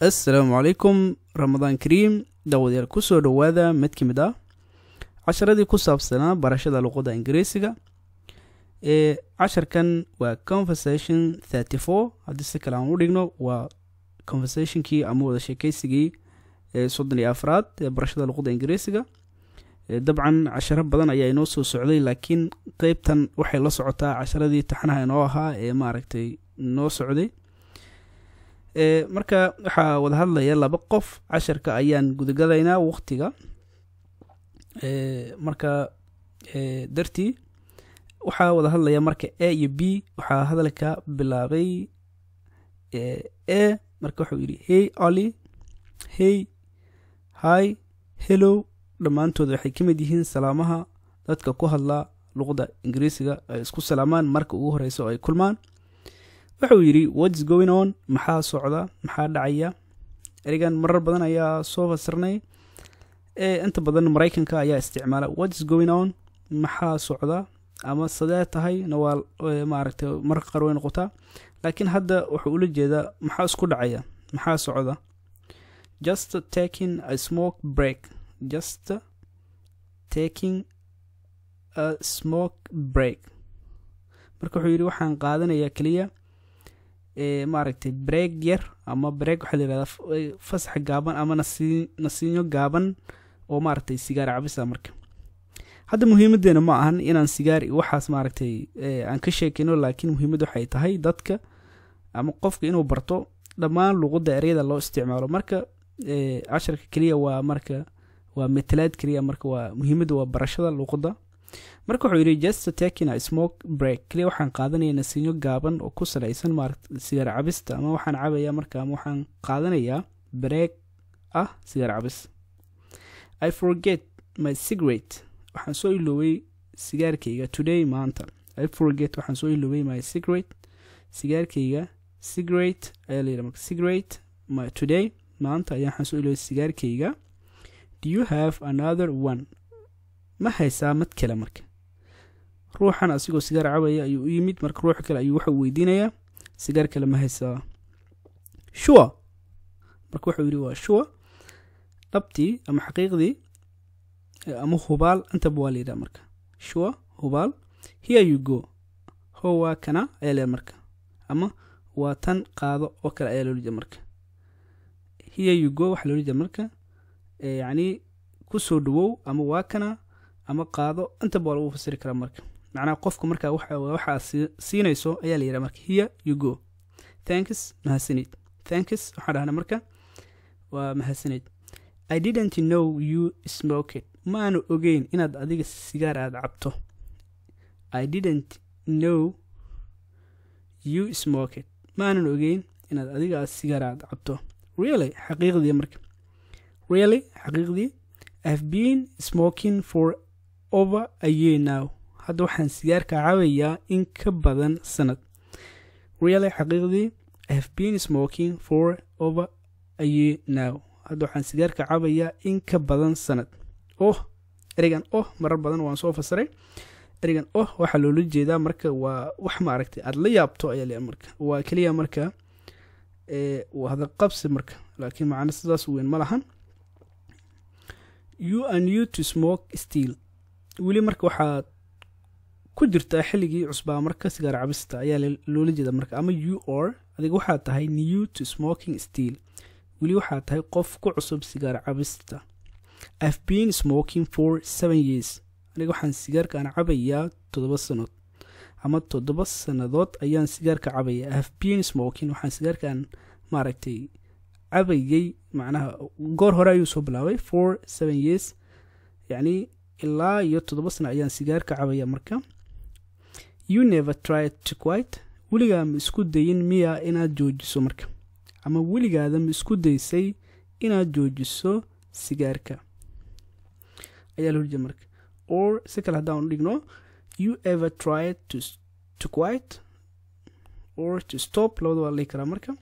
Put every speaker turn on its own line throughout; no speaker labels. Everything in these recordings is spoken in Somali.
assalaamu calaykum ramadaan kariim daawadayaal kusoo dhowaada mid ka mid ah casharadii ku saabsanaa barashada luqadda ingiriisiga ee casharkan waa conversation thirty four haddii si kale aan u dhigno waa conversationkii ama wada sheekeysigii ee soddon iyo afraad ee barashada luqadda ingiriisiga dabcan casharo badan ayaa inoo soo socday laakiin qeybtan waxay la socotaa casharadii taxanaha inoo ahaa ee maaragtay noo socday marka waxaa wada hadlaya laba qof casharka ayaan gudagalaynaa waqtiga marka dartii waxaa wada hadlaya marka a iyo b waxaa hadalka bilaabay a marka wuxuu yidhi hey oli hey hi hello dhammaantood waxay ka mid yihiin salaamaha dadka ku hadla luqadda ingiriisiga ay isku salaamaan marka ugu horeysa oo ay kulmaan wuxuu yidhi whats going on maxaa socda maxaa dhacaya erigan marar badan ayaa soo fasirnay inta badan maraykanka ayaa isticmaala whats going on maxaa socda ama sadee tahay na waa maaragtay marka qaar way noqotaa laakiin hadda wuxuu ula jeedaa maxaa isku dhacaya maxaa socda just taking a smoke break just taking a smoke break marka wuxuu yidhi waxaan qaadanayaa keliya maaragtay breeg yar ama breeg waxaa la yihahdaa fasax gaaban ama nasi nasiinyo gaaban oo maaragtay sigaar cabisa marka hadda muhiimadeena ma ahan inaan sigaar iyo waxaas maaragtay aan ka sheekino laakiin muhiimad waxay tahay dadka ama qofka inuu barto dhammaan luqadda eryada loo isticmaalo marka casharka keliya waa marka waa metelaad keliya marka waa muhiimadda waa barashada luqadda marka wuxuu yidhi just taking a smoke break keliya waxaan qaadanaya nasiinyo gaaban oo ku salaysan maaragta sigaar cabista ama waxaan cabaya marka ama waxaan qaadanayaa breeg ah sigaar cabis i forget my cigarette waxaan soo iloobay sigaarkayga today maanta i forget waxaan soo iloobay my cigarette sigaarkayga cigarette ayaa layidhi marka cigarette my today maanta ayaa waxaan soo iloobay sigaarkayga do you have another one ma haysaa mad kale marka ruuxan asigoo sigaar cabaya ayuu u yimid marka ruux kale ayuu waxau weydiinayaa sigaar kale ma haysaa sure marka wuxuu yidhi waa sure dhabtii ama xaqiiqdii ama hubaal intaba waa layidhaha marka sure hubaal here you go ho waa kana ayaa layidhaha marka ama waa tan qaado oo kale ayaa loola jeeda marka here you go waxaa loola jeeda marka yacni kusoo dhawow ama waa kana ama qaado intaba waa lagu fasiri karaa marka macnaha qofka markaa waxaa siinayso ayaa la yidhaha marka here you go thanks mahadsanid thanks waxaan dhahnaa marka waa mahadsanid i didn't know you smoked ma aanu ogeyn inaad adiga sigaar aada cabto i didn't know you smoked ma aanan ogeyn inaad adiga sigaar aada cabto really xaqiiqdii marka really xaqiiqdii i've been smoking for over a year now hadda waxaan sigaarka cabayaa in ka badan sanad really xaqiiqdii i've been smoking for over a year now hadda waxaan sigaarka cabayaa in ka badan sanad oh ereygan oh marar badan waan soo fasiray ereygan oh waxaa loola jeedaa marka waa wax maaragtay aada la yaabto ayaa le marka waa keliya marka waa hadalqabsi marka laakiin macno sidaas weyn ma lahan you are new to smoke steel weli marka waxaad ku jirtaa xilligii cusbaa marka sigaar cabista ayaa loola jeeda marka ama you or adiga waxaad tahay new to smoking steel weli waxaad tahay qof ku cusub sigaar cabista i've been smoking for seven years aniga waxaan sigaarkaan cabayaa toddoba sanood ama toddoba sannadood ayaan sigaarka cabaya i've been smoking waxaan sigaarkaan maaragtay cabayay macnaha goor hore ayuu soo bilaabay for seven years yacni ilaa iyo toddoba sano ayaan sigaarka cabaya marka you never tried to quite weligaa ma isku dayin miya inaad joojiso marka ama weligaada ma isku daysay inaad joojiso sigaarka ayaa loo jeeda marka or si kale haddaan u dhigno you ever tried to, to quite or to stop labada waa lii karaa marka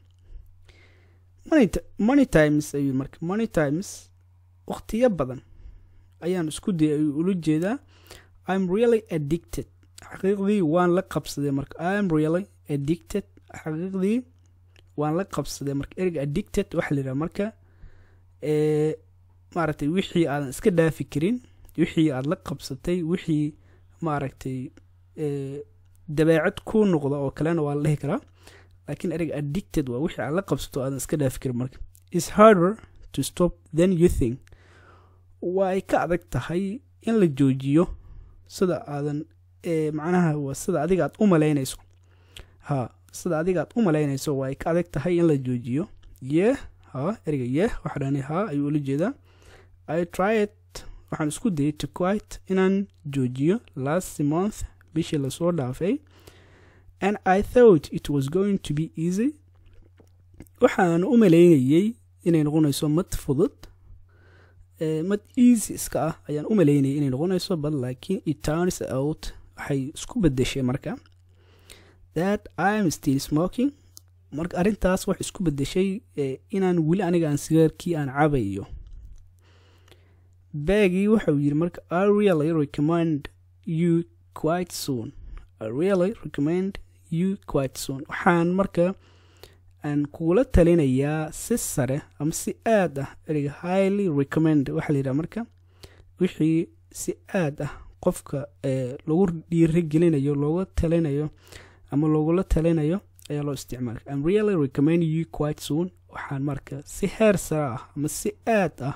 money times ayuu marka money times waqtiyo badan ayaan isku dayay ayuu ula jeedaa im really addicted xaqiiqdii waan la qabsaday marka im really addicted xaqiiqdii waan la qabsaday marka ereyga addicted waxaa la yidhaha marka maaragtay wixii aadan iska dhaafi karin wixii aad la qabsatay wixii maaragtay dabeecad ku noqda oo kalena waa la dhihi karaa laakiin ereyga addicted waa wixii aad la qabsato aadan iska dhaafi karin marka is harder to stop than you think waa ay ka adag tahay in la joojiyo sida aadan macnaha waa sida adiga aad u malaynayso ha sida adiga aad u malaynayso waa ay ka adag tahay in la joojiyo yeh ha ereyga yeh waxaa dhahani ha ayuu ula jeedaa i tried waxaan isku dayay to quite inaan joojiyo last month bishii lasoo dhaafay and i thought it was going to be easy waxaan u malaynayey inay noqonayso mad fudud mad easy iska ah ayaan u malaynayay inay noqonayso but laakiin it turns out waxay isku bedeshay marka that im still smoking marka arrintaas wax isku bedeshay inaan weli aniga aan sigaarkii aan cabayo bagii waxau yidhi marka i really recommend you quite soon i really recommend you quite soon waxaan marka aan kugula talinayaa si sare ama si aad ah ereyga highly recommend waxaa la yidhaha marka wixii si aad ah qofka lagu dhiirigelinayo looga talinayo ama loogula talinayo ayaa loo isticmaala im really recommend you quite soon waxaan marka si heer sare ah ama si aad ah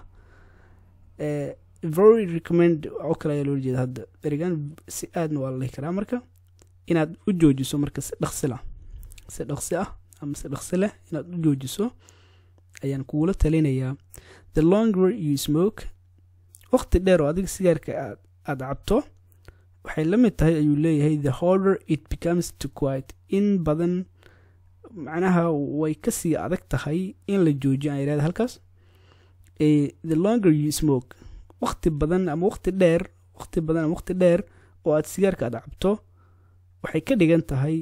very recommend oo kale ayaa loola jeeda hadda erigan si aadna waa la dhihi karaa marka inaad u joojiso marka si dhaqsila si dhaqsi ah ama si dhaqsi leh inaad u joojiso ayaan kugula talinayaa the longer you smoke waqti dheer oo adiga sigaarka aad aada cabto waxay la mid tahay ayuu leeyahay the harder it becomes to quite in badan macnaha way kasii adag tahay in la joojiyo aan yidhahda halkaas the longer you smoke waqti badan ama waqti dheer waqti badan ama waqti dheer oo aad sigaarka aad cabto waxay ka dhigan tahay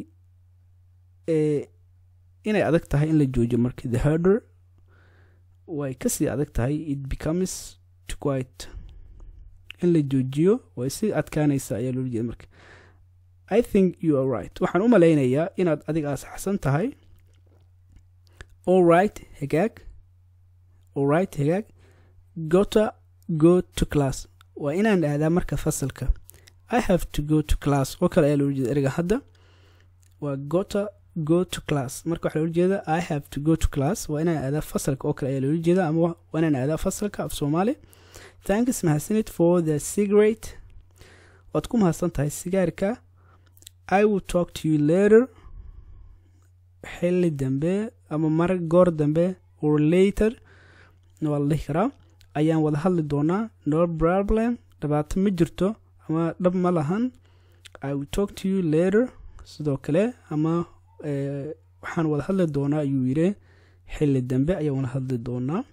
inay adag tahay in la joojiyo marka the harder way kasii adag tahay it becomes to quite in la joojiyo way si adkaanaysa ayaa loola jeeda marka i think you are right waxaan u malaynayaa inaad adiga asaxsan tahay all right hagaag all right hagaag gota go to class waa inaan aadaa marka fasalka i have to go to class oo kale ayaa loola jeeda ereyga hadda waa gota go to class marka waxaa loola jeeda i have to go to class waa inaan aadaa fasalka oo kale ayaa loola jeeda ama waa inaan aadaa fasalka af soomaali thanks mahadsanid for the cigarette waad ku mahadsan tahay sigaarka i will talk to you later xilli dambe ama mar goor dambe or later waa la dhihi karaa ayaan wada hadli doonaa no problem dhibaato ma jirto ama dhab ma lahan i will talk to you later sidoo kale ama waxaan wada hadli doonaa ayuu yidhi xilli dambe ayaan wada hadli doonaa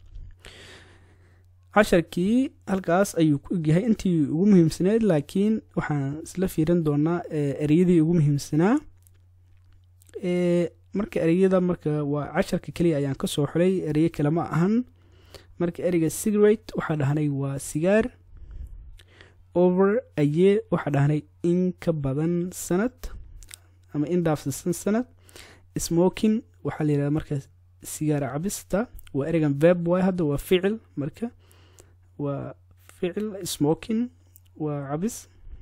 casharkii halkaas ayuu ku egyahay intii ugu muhiimsaneyd laakiin waxaan isla fiirin doonaa ereyadii ugu muhiimsanaa marka ereyada marka waa casharka keliya ayaan kasoo xulay ereyo kale ma ahan marka ereyga cigarate waxaa dhahnay waa sigaar over aye waxaa dhahnay in ka badan sanad ama in dhaafsisan sanad smoking waxaa la yidhahda marka sigaar cabista waa ereygan veb waay hadda waa ficil marka waa ficil smoking waa cabis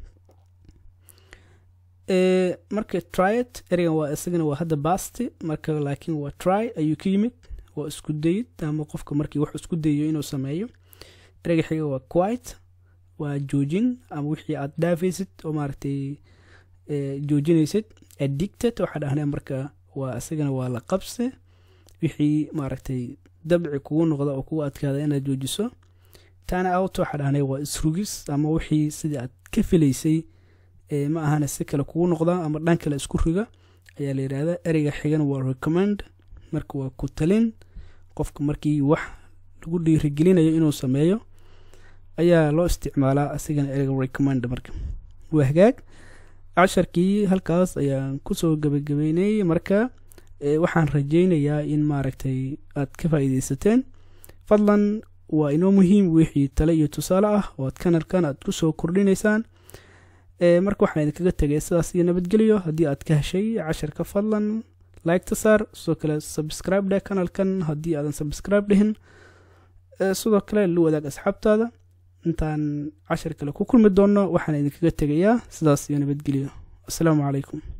marka tryet ereygan waa isagana waa hadda basti marka laakiin waa try ayuu ka yimid waa isku dayid ama qofka markii wax isku dayo inuu sameeyo ereyga xiga waa quite waa joojin ama wixii aad dhaafaysid oo maaragtay joojinaysid addicted waxaa dhahnay marka waa isagana waa la qabse wixii maaragtay dabci kugu noqda oo kugu adkaada inaad joojiso tana out waxaa dhahnay waa isrugis ama wixii sidii aad ka filaysay ma ahana si kale kugu noqda ama dhan kale isku riga ayaa la yidhahdaa ereyga xigan waa recommend marka waa ku talin qofka markii wax lagu dhiirigelinayo inuu sameeyo ayaa loo isticmaalaa asigana ereyga recommend marka waa hagaag casharkii halkaas ayaan kusoo gabagabeynay marka waxaan rajeynayaa in maaragtay aad ka faa'iideysateen fadlan waa inoo muhiim wixii tale iyo tusaale ah oo aad kanalkan aad kusoo kordhinaysaan marka waxaan idinkaga tegay sidaas iyo nabadgelyo haddii aad ka heshay casharka fadlan like-ta saar sidoo kale subscribe dheh kanalkan haddii aadan subscribe dhihin sidoo kale la wadaag asxaabtaada intaan cashar kale ku kulmi doonno waxaan idinkaga tegayaa sidaas iyo nabadgelyo assalaamu calaykum